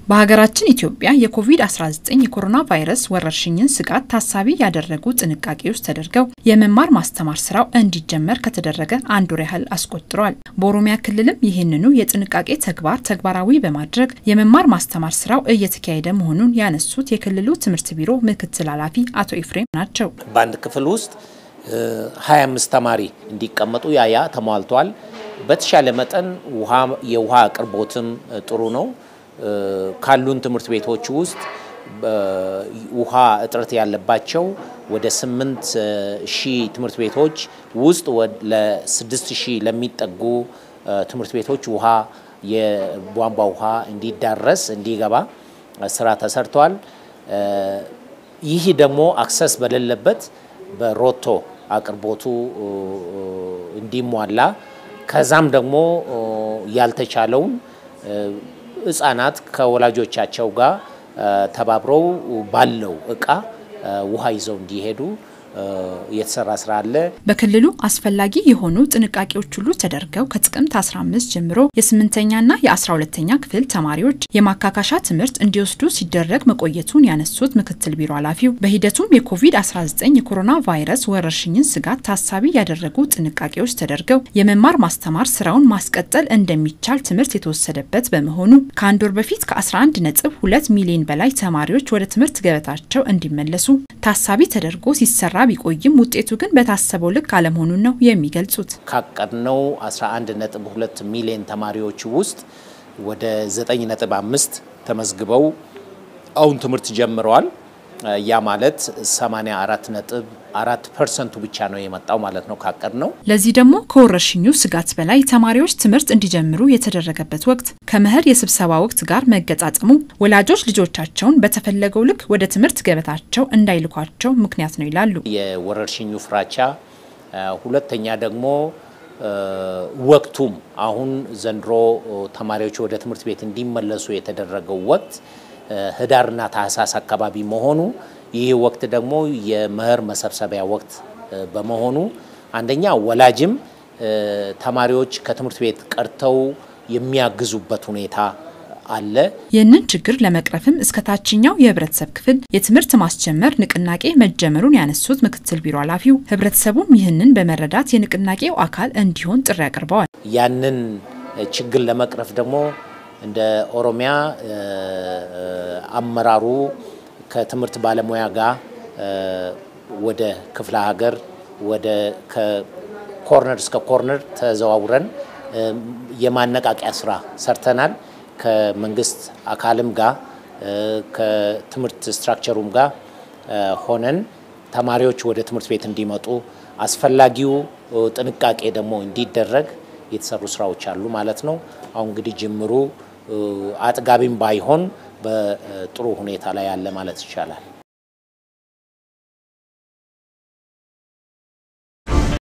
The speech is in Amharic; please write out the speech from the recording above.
በሀገራችን ኢትዮጵያ የኮቪድ-19 የኮሮና ቫይረስ ወረርሽኝን ስጋት ታሳቢ ያደረጉ ጥንቃቄዎች ተደርገው የመማር ማስተማር ስራው እንዲጀመር ከተደረገ አንድ ወር ያህል አስቆጥሯል። በኦሮሚያ ክልልም ይህንኑ የጥንቃቄ ተግባር ተግባራዊ በማድረግ የመማር ማስተማር ስራው እየተካሄደ መሆኑን ያነሱት የክልሉ ትምህርት ቢሮ ምክትል ኃላፊ አቶ ኤፍሬም ናቸው። በአንድ ክፍል ውስጥ 25 ተማሪ እንዲቀመጡ ያያ ተሟልቷል። በተሻለ መጠን የውሃ አቅርቦትም ጥሩ ነው። ካሉን ትምህርት ቤቶች ውስጥ ውሃ እጥረት ያለባቸው ወደ 8 ሺህ ትምህርት ቤቶች ውስጥ ለ6 ሺህ ለሚጠጉ ትምህርት ቤቶች ውሃ የቧንቧ ውሃ እንዲዳረስ እንዲገባ ስራ ተሰርቷል። ይህ ደግሞ አክሰስ በሌለበት በሮቶ አቅርቦቱ እንዲሟላ ከዛም ደግሞ ያልተቻለውን ህጻናት ከወላጆቻቸው ጋር ተባብረው ባለው እቃ ውሃ ይዘው እንዲሄዱ የተሰራ ስራ አለ። በክልሉ አስፈላጊ የሆኑ ጥንቃቄዎች ሁሉ ተደርገው ከጥቅምት 15 ጀምሮ የስምንተኛና የ12ተኛ ክፍል ተማሪዎች የማካካሻ ትምህርት እንዲወስዱ ሲደረግ መቆየቱን ያነሱት ምክትል ቢሮ ኃላፊው በሂደቱም የኮቪድ-19 የኮሮና ቫይረስ ወረርሽኝን ስጋት ታሳቢ ያደረጉ ጥንቃቄዎች ተደርገው የመማር ማስተማር ስራውን ማስቀጠል እንደሚቻል ትምህርት የተወሰደበት በመሆኑ ከአንድ ወር በፊት ከ11 ነጥብ 2 ሚሊዮን በላይ ተማሪዎች ወደ ትምህርት ገበታቸው እንዲመለሱ ታሳቢ ተደርጎ ሲሰራ ቢቆይም ውጤቱ ግን በታሰበው ልክ አለመሆኑን ነው የሚገልጹት። ካቀድነው 11.2 ሚሊዮን ተማሪዎች ውስጥ ወደ 9.5 ተመዝግበው አሁን ትምህርት ጀምረዋል። ያ ማለት 84.4 ፐርሰንቱ ብቻ ነው የመጣው ማለት ነው ካቀድ ነው። ለዚህ ደግሞ ከወረርሽኙ ስጋት በላይ ተማሪዎች ትምህርት እንዲጀምሩ የተደረገበት ወቅት ከመኸር የስብሰባ ወቅት ጋር መገጣጠሙ ወላጆች ልጆቻቸውን በተፈለገው ልክ ወደ ትምህርት ገበታቸው እንዳይልኳቸው ምክንያት ነው ይላሉ። የወረርሽኙ ፍራቻ፣ ሁለተኛ ደግሞ ወቅቱም አሁን ዘንድሮ ተማሪዎች ወደ ትምህርት ቤት እንዲመለሱ የተደረገው ወቅት ህዳርና ታህሳስ አካባቢ መሆኑ ይህ ወቅት ደግሞ የመኸር መሰብሰቢያ ወቅት በመሆኑ አንደኛ ወላጅም ተማሪዎች ከትምህርት ቤት ቀርተው የሚያግዙበት ሁኔታ አለ። ይህንን ችግር ለመቅረፍም እስከ ታችኛው የህብረተሰብ ክፍል የትምህርት ማስጀመር ንቅናቄ መጀመሩን ያነሱት ምክትል ቢሮ ኃላፊው ህብረተሰቡም ይህንን በመረዳት የንቅናቄው አካል እንዲሆን ጥሪ አቅርበዋል። ያንን ችግር ለመቅረፍ ደግሞ እንደ ኦሮሚያ አመራሩ ከትምህርት ባለሙያ ጋር ወደ ክፍለ ሀገር ወደ ከኮርነር እስከ ኮርነር ተዘዋውረን የማነቃቂያ ስራ ሰርተናል። ከመንግስት አካልም ጋር ከትምህርት ስትራክቸሩም ጋር ሆነን ተማሪዎች ወደ ትምህርት ቤት እንዲመጡ አስፈላጊው ጥንቃቄ ደግሞ እንዲደረግ የተሰሩ ስራዎች አሉ ማለት ነው። አሁን እንግዲህ ጅምሩ አጥጋቢም ባይሆን በጥሩ ሁኔታ ላይ ያለ ማለት ይቻላል።